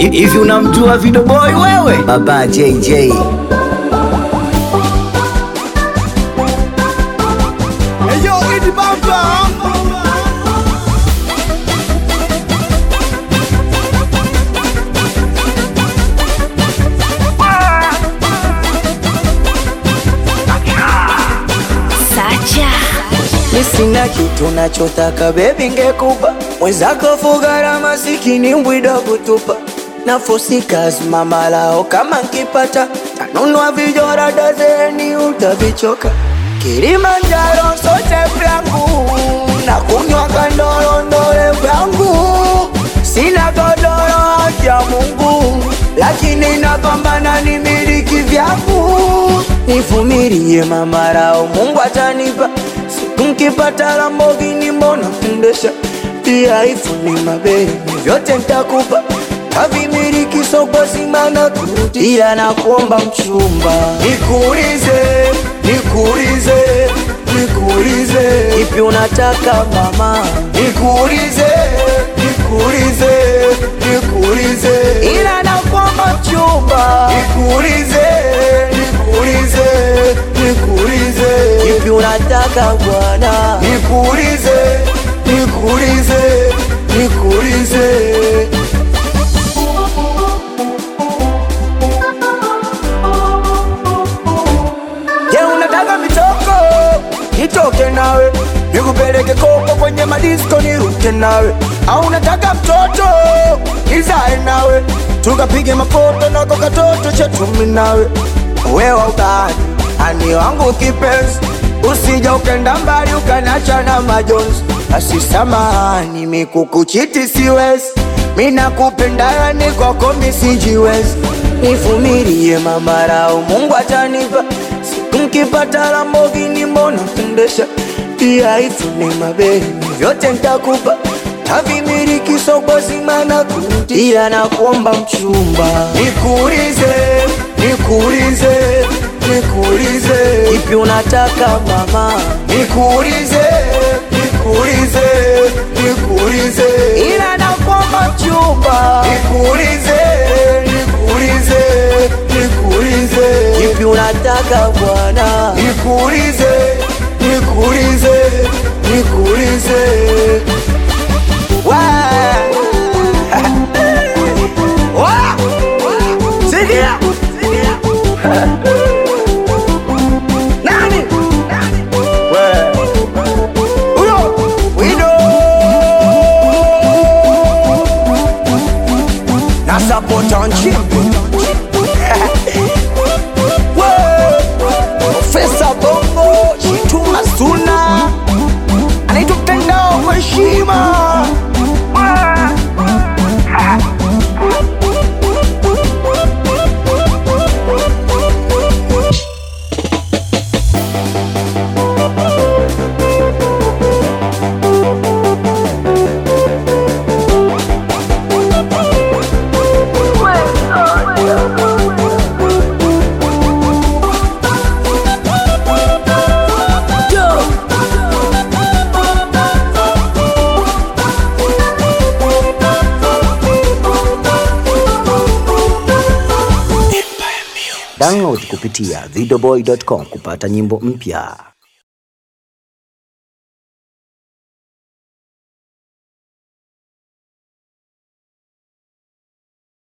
Hivi unamjua Video Boy wewe? Baba JJ. Eyo Idi Bamba Sacha Mi sina kitu nachotaka bebi, ngekupa mwenzako fugara masikini mbwida kutupa nafosi kazi mama lao kama nkipata tanunua vijora dazeni utavichoka Kilimanjaro sote vyangu na kunywa kandorondole vyangu sina godoro ya Mungu lakini napambana ni miliki vyangu nivumilie mama lao Mungu atanipa siku nkipata Lamborghini mbona kundesha pia ifuni maberi ni vyote ntakupa kavimiliki soko simana kurudi ila nakuomba mchumba nikuulize nikuulize nikuulize ipi unataka mama nikuulize nikuulize nikuulize ila nakuomba mchumba nikuulize nikuulize nikuulize ipi unataka bwana nikuulize nikuulize nikuulize Je, unataka mitoko? Nitoke nawe nikupeleke koko kwenye madisko niruke nawe, au unataka mtoto nizae nawe tukapige mafoto nako katoto chetu mimi nawe, wewe utani ani wangu kipenzi, usija ukenda mbali ukanacha na majonzi. Basi samahani, mikukuchiti siwezi, mina kupenda ni kwako misijiwezi, nivumilie mama lao, Mungu atanipa Nkipata Lamborghini mbona kundesha pia ifune maberi ni vyote ntakupa tavimiliki soko zima na kurudi ila nakuomba mchumba nikuulize nikuulize nikuulize ipi unataka mama nikuulize nikuulize nikuulize ila nakuomba mchumba nikuulize nikuulize nikuulize ipi unataka bwana nikuulize nikuulize nikuulize Wa- Wa- Sikia nani We- huyo Wido na support on chimpi Profesa Bongo Chituma Suna anaitwa mtandao kwa heshima Download kupitia videoboy.com kupata nyimbo mpya.